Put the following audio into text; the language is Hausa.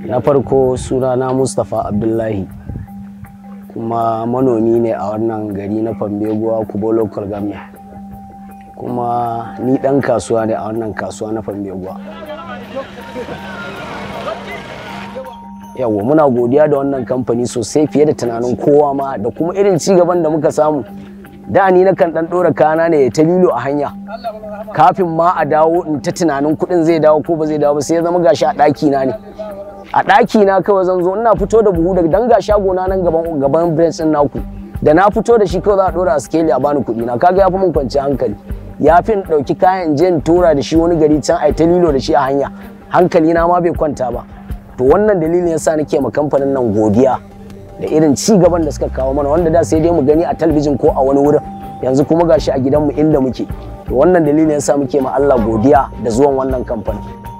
na farko sunana mustapha abdullahi kuma manomi ne a wannan gari na fambeguwa kubo local government kuma ni dan kasuwa ne a wannan kasuwa na fambeguwa yawa muna godiya da wannan kamfani sosai fiye da tunanin kowa ma da kuma irin cigaban da muka samu da ni na kan dan dora kana ne ta lilo a hanya kafin ma a dawo in ta tunanin kuɗin zai dawo ko ba zai dawo ba sai ya zama gashi a ɗaki na ne a ɗaki na kawai zan zo ina fito da buhu daga dan ga shago na nan gaban gaban branch din naku da na fito da shi kawai za a dora a scale a bani kuɗi na kaga yafi mun kwanci hankali ya fi in ɗauki kayan in je in tura da shi wani gari can ai ta lilo da shi a hanya hankali na ma bai kwanta ba to wannan dalilin yasa nake ma kamfanin nan godiya da irin ci gaban da suka kawo mana wanda da sai dai mu gani a talabijin ko a wani wurin yanzu kuma gashi a gidanmu inda muke to wannan dalilin yasa muke ma Allah godiya da zuwan wannan kamfanin